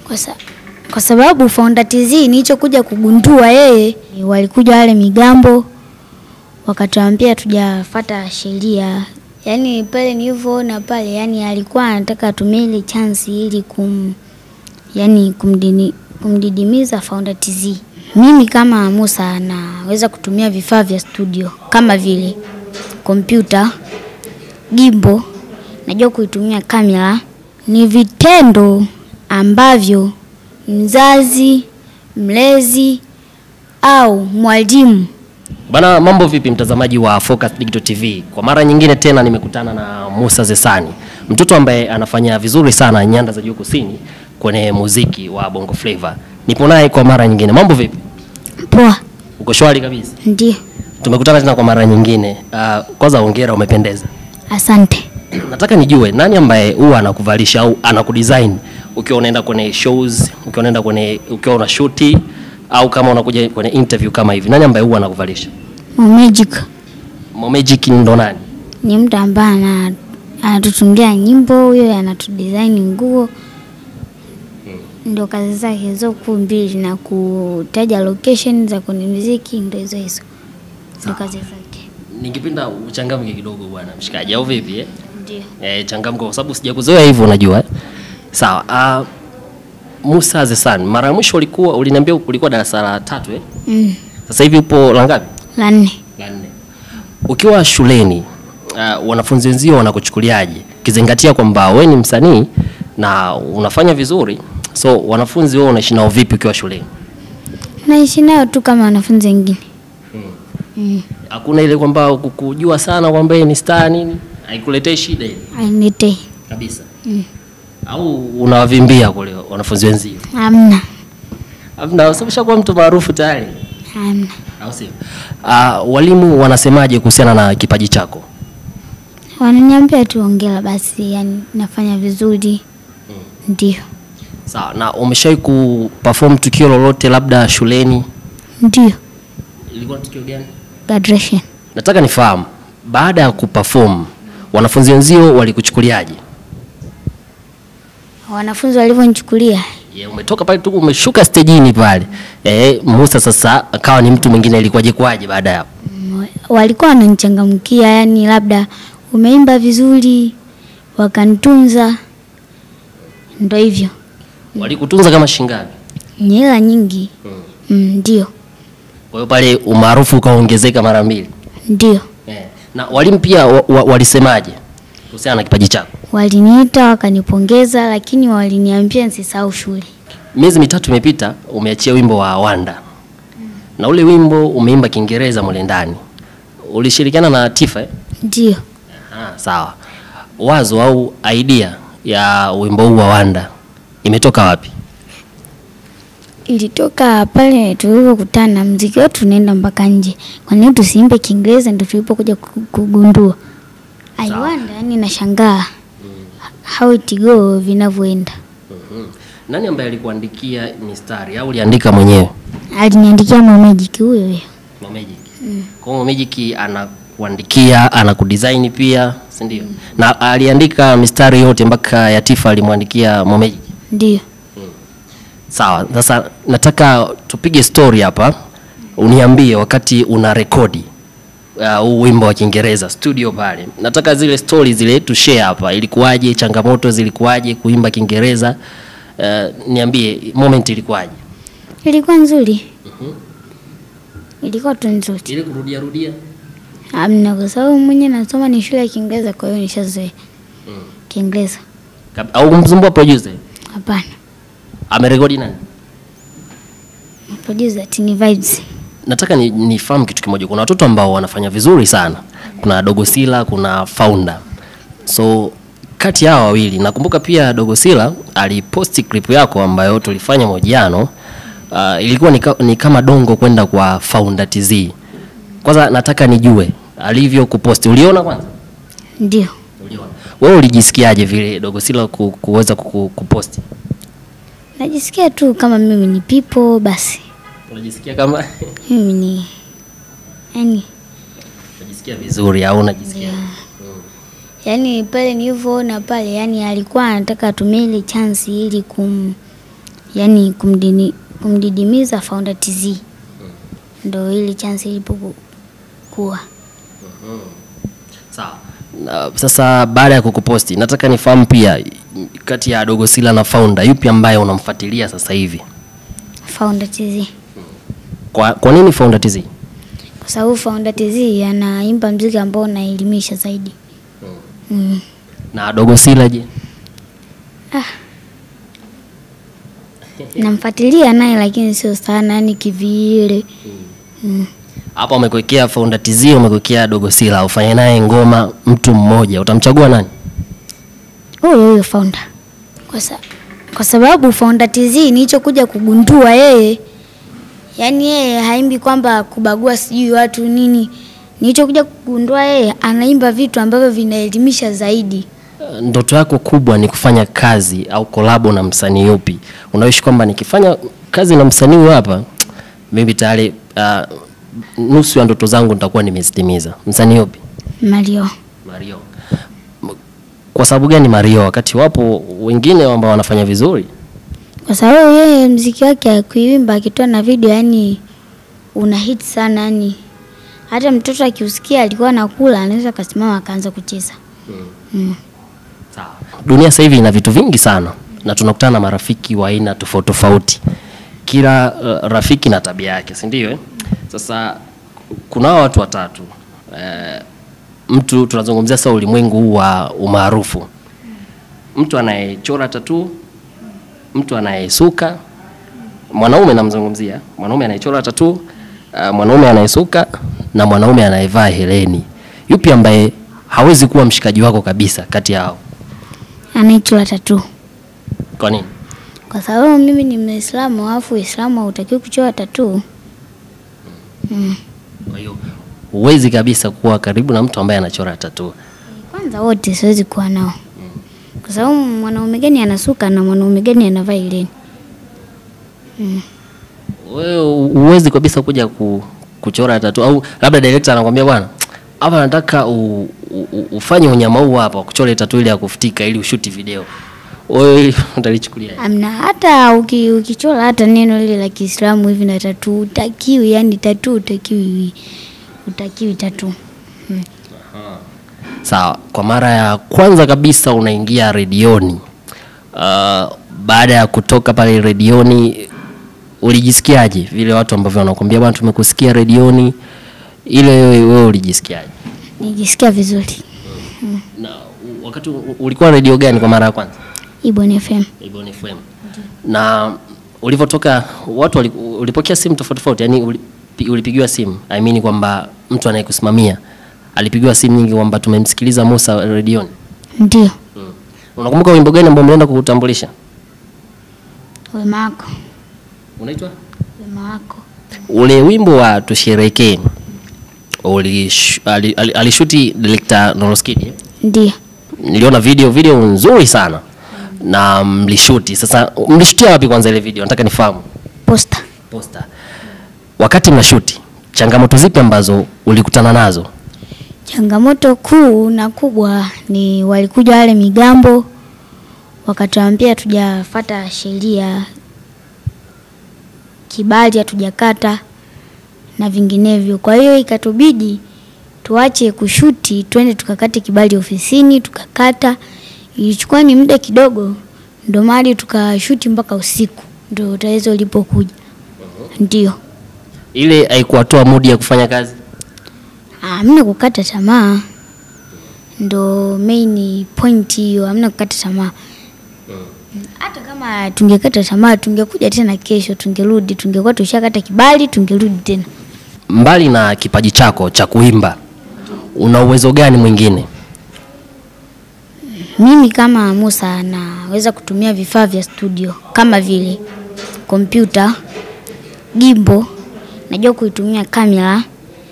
kwa, sa, kwa sababu Founder TZ nilichokuja kugundua yeye, walikuja wale migambo wakatuambia tujafata sheria, yaani pale nilivyoona pale, yani alikuwa anataka atumie ile chance ili kum, yani kumdini, kumdidimiza Founder TZ. Mimi kama Musa naweza kutumia vifaa vya studio kama vile kompyuta, gimbo, najua kuitumia kamera. Ni vitendo ambavyo mzazi, mlezi au mwalimu Bana, mambo vipi mtazamaji wa Focus Digital TV? Kwa mara nyingine tena nimekutana na Musa Zesani, mtoto ambaye anafanya vizuri sana nyanda za juu kusini kwenye muziki wa Bongo Flava. Nipo naye kwa mara nyingine. Mambo vipi? poa. Uko shwari kabisa? Ndio, Tumekutana tena kwa mara nyingine. Uh, kwanza hongera, umependeza. asante. Nataka nijue nani ambaye huwa anakuvalisha au anakudesign ukiwa unaenda kwenye shows, ukiwa unaenda kwenye ukiwa una shoot au kama unakuja kwenye interview kama hivi. Nani ambaye huwa anakuvalisha? Mo Magic Mo Magic ndo nani? ni mtu ambaye ana- anatutungia nyimbo, huyo anatudesign nguo, ndio kazi zake hizo kuu mbili, na kutaja location za kwenye muziki, ndio hizo hizo, ndio kazi zake. Ningependa uchangamke kidogo bwana mshikaji, au vipi eh? Ndio. Eh, changamka kwa sababu sijakuzoea hivyo unajua. eh? Sawa. Uh, Musa Zesan, mara ya mwisho ulikuwa uliniambia ulikuwa darasa la tatu eh? Mm. Sasa hivi upo la ngapi? La nne. La nne. Ukiwa shuleni uh, wanafunzi wenzio wanakuchukuliaje? Kizingatia kwamba wewe ni msanii na unafanya vizuri, so wanafunzi wao unaishi nao vipi ukiwa shuleni? Naishi nayo tu kama wanafunzi wengine. Mm. Hakuna ile kwamba kukujua sana kwamba yeye ni star nini? Haikuletei shida ile Ainitei. kabisa. Au unawavimbia kule wanafunzi wenzio? Hamna. Hamna, sababu kuwa mtu maarufu tayari. Hamna. Au sio? Uh, walimu wanasemaje kuhusiana na kipaji chako? Wananiambia tu ongera basi, yani nafanya vizuri. Ndio. Sawa, na umeshawahi kuperform tukio lolote labda shuleni? Ndio. Ilikuwa ni tukio gani? Graduation. Nataka nifahamu, baada ya kuperform wanafunzi wenzio walikuchukuliaje? Wanafunzi walivyonichukulia Yeah, umetoka pale tu umeshuka stejini pale. Eh, Musa sasa akawa ni mtu mwingine, ilikuwaje kwaje baada ya hapo? mm, walikuwa wananichangamkia, yani labda umeimba vizuri, wakanitunza, ndo hivyo. Walikutunza kama shingapi? Ni hela nyingi. Mm, Ndio, Kwa hiyo pale umaarufu ukaongezeka mara mbili. ndio. Eh. Na walimu pia wa, wa, walisemaje kuhusiana na kipaji chako? Waliniita wakanipongeza, lakini waliniambia nisisahau shule. Miezi mitatu imepita, umeachia wimbo wa Wanda na ule wimbo umeimba Kiingereza mule ndani, ulishirikiana na Tifa eh? Ndio. Ah, sawa. Wazo au idea ya wimbo huu wa Wanda imetoka wapi? Ilitoka pale tulipokutana, mziki wetu unaenda mpaka nje. Kwa nini tusiimbe Kiingereza? Ndio tulipokuja ku- kugundua. I wonder, yani nashangaa how it go vinavyoenda. Nani ambaye alikuandikia mistari au uliandika mwenyewe? Aliniandikia Magic huyo huyo. Mo Magic. Kwa hiyo Mo Magic anakuandikia, anakudesign pia, si ndio? Na aliandika mistari yote mpaka ya Tifa alimwandikia Mo Magic. Ndio. Sawa, sasa nataka tupige story hapa, uniambie wakati una rekodi uh, huu wimbo wa Kiingereza studio pale, nataka zile story zile tu share hapa, ilikuwaje, changamoto zilikuwaje kuimba Kiingereza uh, niambie moment ilikuwaje? Ilikuwa nzuri. Ilikuwa tu nzuri. Ile kurudia rudia Amna, kwa sababu mwenye nasoma ni shule ya Kiingereza, kwa hiyo nishazoea Kiingereza. Kab- au kumsumbua producer Hapana, amerekodi nani? producer Tini Vibes. Nataka ni- nifahamu kitu kimoja. Kuna watoto ambao wanafanya vizuri sana, kuna Dogo Sila, kuna Founder. So kati ya hawa wawili nakumbuka pia Dogo Sila aliposti clip yako ambayo tulifanya mahojiano. Uh, ilikuwa ni, ka, ni kama dongo kwenda kwa Founder TZ. Kwanza nataka nijue alivyo kuposti, uliona kwanza? Ndio. Uliona. Wewe ulijisikiaje vile Dogo Sila ku, kuweza kuku- kuposti? Najisikia tu kama mimi ni people basi. Unajisikia kama Mimi ni yani, unajisikia vizuri au unajisikia yani pale nilivyoona pale, yani alikuwa anataka atumie ile chance ili kum, yaani kumdini, kumdidimiza Founder TZ, ndo ili chance ilipokuwa. Sawa. Na, sasa baada ya kukuposti nataka nifahamu pia kati ya Dogo Sila na Founder yupi ambaye unamfuatilia sasa hivi? Founder TZ Kwa, kwa nini Founder TZ? kwa sababu Founder TZ anaimba mziki ambao unaelimisha zaidi. Mm. Na Dogo Sila je? Namfuatilia naye lakini sio sana, yani kivile. Mm. Hapa umekuwekea Founder TZ, umekuwekea Dogo Sila, ufanye naye ngoma mtu mmoja, utamchagua nani? Huyo huyo Founder. Kwa, sa kwa sababu Founder TZ nilichokuja kugundua yeye, yaani yeye haimbi kwamba kubagua sijui watu nini. Nilichokuja kugundua yeye anaimba vitu ambavyo vinaelimisha zaidi. Uh, Ndoto yako kubwa ni kufanya kazi au kolabo na msanii yupi? Unaishi kwamba nikifanya kazi na msanii huyu hapa mimi tayari uh, nusu ya ndoto zangu nitakuwa nimezitimiza. Msanii yupi? Mario. Mario. M- Kwa sababu gani Mario wakati wapo wengine ambao wanafanya vizuri? Kwa sababu yeye mziki wake kuimba akitoa na video, yani una hit sana, yani hata mtoto akiusikia alikuwa anakula anaweza akasimama akaanza kucheza. Mm. Sawa. Dunia sasa hivi ina vitu vingi sana na tunakutana na marafiki wa aina tofauti tofauti. Kila uh, rafiki na tabia yake, si ndio? Eh? Sasa kuna hawa watu watatu eh, mtu tunazungumzia sasa ulimwengu huu wa umaarufu, mtu anayechora tatu, mtu anayesuka, mwanaume namzungumzia, mwanaume anayechora tatu, uh, mwanaume anayesuka na mwanaume anayevaa heleni. Yupi ambaye hawezi kuwa mshikaji wako kabisa kati yao? Anaitwa tatu. Kwa nini? Kwa sababu mimi ni Muislamu, alafu Uislamu hautakiwi kuchora tatu. Mm. Kwa hiyo huwezi kabisa kuwa karibu na mtu ambaye anachora tatu. Kwanza wote siwezi kuwa nao, kwa sababu mwanaume gani anasuka na mwanaume gani anavaa ileni? Wewe huwezi kabisa kuja ku, kuchora tatu au labda director anakwambia bwana, hapa nataka u, u, u, ufanye unyama huu hapa kuchora tatu ile ya kufutika ili ushuti video. Wewe hili utalichukulia Amna, hata uki, ukichora hata neno lile la Kiislamu hivi na tatu utakiwi, yani tatu utakiwi, utakiwi tatu. Mm. Sawa, kwa mara ya kwanza kabisa unaingia redioni. Uh, baada ya kutoka pale redioni ulijisikiaje? Vile watu ambavyo wanakuambia bwana, tumekusikia redioni, ile wewe wewe ulijisikiaje? Nijisikia vizuri. Na u- wakati u- ulikuwa redio gani kwa mara ya kwanza? Ibon FM. Ibon FM. Na ulivyotoka watu wali- ulipokea simu tofauti tofauti, yani ulipi- ulipigiwa simu, I mean kwamba mtu anayekusimamia alipigiwa simu nyingi kwamba tumemsikiliza Musa redioni. Ndio. Mm. Unakumbuka wimbo gani ambao umeenda kuutambulisha? Wema wako. Unaitwa? Wema wako. Ule wimbo wa tusherekee ulish- ali- ali- alishuti director Noroskid. eh? Ndio. Niliona video video nzuri sana na mlishuti. Sasa mlishutia wapi kwanza ile video? Nataka nifahamu. Posta. Posta. Wakati mnashuti, changamoto zipi ambazo ulikutana nazo? Changamoto kuu na kubwa ni walikuja wale migambo wakatuambia hatujafata sheria, kibali hatujakata na vinginevyo. Kwa hiyo ikatubidi tuache kushuti, twende tukakate kibali ofisini, tukakata. Ilichukua ni muda kidogo, ndo mali tukashuti mpaka usiku, ndo tatizo lipokuja. Ndio. Ile haikuwatoa mudi ya kufanya kazi? Hamna kukata tamaa, ndo main point hiyo, hamna kukata tamaa. Hata kama tungekata tamaa, tungekuja tena kesho, tungerudi, tungekuwa tushakata kibali, tungerudi tena. Mbali na kipaji chako cha kuimba, una uwezo gani mwingine? Mimi kama Musa naweza kutumia vifaa vya studio kama vile kompyuta, gimbo, najua kuitumia kamera,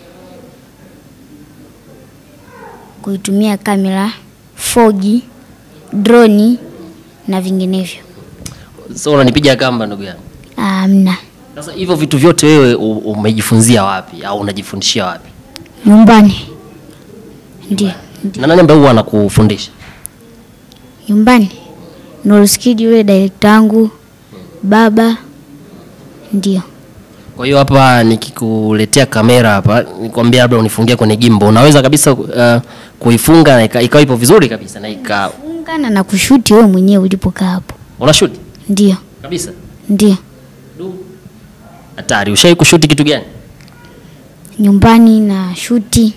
kuitumia kamera, fogi, droni na vinginevyo. So unanipiga kamba ndugu yangu. Amna, Sasa hivyo vitu vyote wewe u- umejifunzia wapi au unajifundishia wapi? nyumbani. Ndio, Na nani ambaye huwa anakufundisha? nyumbani. Nolskid yule director wangu, baba, ndio. Kwa hiyo hapa nikikuletea kamera hapa nikwambia labda unifungie kwenye gimbo, unaweza kabisa uh, kuifunga na ika- ikawa ipo vizuri kabisa na ika Fungana na kushuti wewe mwenyewe ulipokaa hapo. una shoot Ndio, kabisa. ndio. Du. Hatari, ushai kushuti kitu gani? Nyumbani na shuti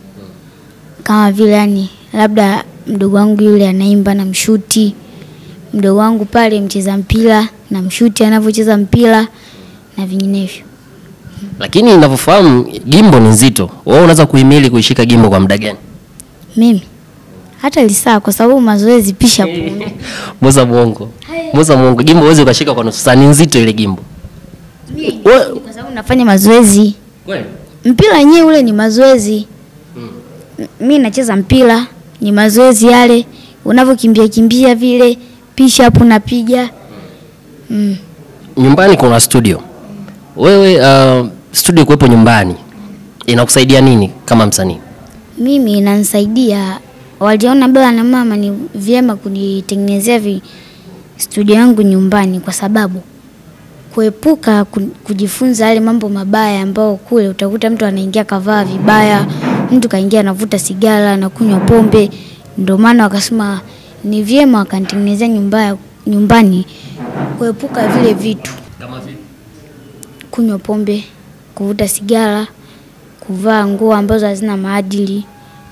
kama vile yani, labda mdogo wangu yule anaimba na mshuti, mdogo wangu pale mcheza mpira na mshuti anavyocheza mpira na vinginevyo. Lakini ninavyofahamu gimbo ni nzito. Wewe unaweza kuhimili kuishika gimbo kwa muda gani? Mimi hata lisaa, kwa sababu mazoezi pisha punde. Muza mwongo. Muza mwongo. Gimbo huwezi ukashika kwa nusu saa, ni nzito ile gimbo. Wewe kwa sababu nafanya mazoezi. kweli? Mpira wenyewe ule ni mazoezi. M- Mi nacheza mpira ni mazoezi yale, unavyokimbia kimbia vile, pisha hapo napiga mm. Nyumbani kuna studio. Wewe uh, studio kuwepo nyumbani inakusaidia nini kama msanii? Mimi inanisaidia, waliona baba na mama ni vyema kunitengenezea vi studio yangu nyumbani, kwa sababu kuepuka ku- kujifunza yale mambo mabaya ambao kule utakuta mtu anaingia kavaa vibaya, mtu kaingia anavuta sigara anakunywa pombe. Ndio maana wakasema ni vyema wakanitengenezea nyumba nyumbani, kuepuka vile vitu, Kama vipi? kunywa pombe, kuvuta sigara, kuvaa nguo ambazo hazina maadili.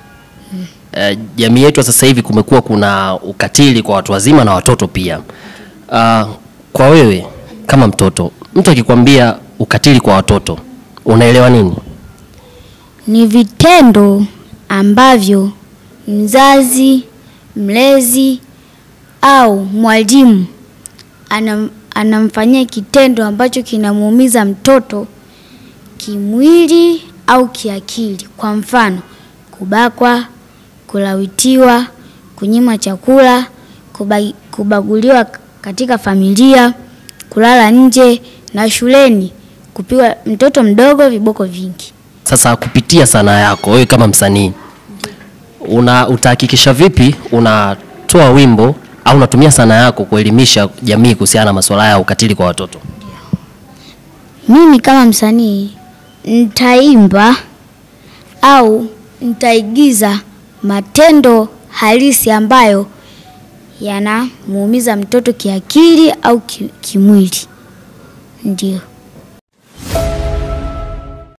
Uh, jamii yetu ya sasa hivi kumekuwa kuna ukatili kwa watu wazima na watoto pia. Uh, kwa wewe kama mtoto, mtu akikwambia ukatili kwa watoto unaelewa nini? ni vitendo ambavyo mzazi, mlezi au mwalimu anam, anamfanyia kitendo ambacho kinamuumiza mtoto kimwili au kiakili. Kwa mfano, kubakwa, kulawitiwa, kunyimwa chakula, kuba, kubaguliwa katika familia, kulala nje na shuleni, kupigwa mtoto mdogo viboko vingi. Sasa kupitia sanaa yako wewe kama msanii una utahakikisha vipi unatoa wimbo au unatumia sanaa yako kuelimisha jamii kuhusiana na masuala ya ukatili kwa watoto? Mimi kama msanii nitaimba au nitaigiza matendo halisi ambayo yanamuumiza mtoto kiakili au ki, kimwili. Ndio.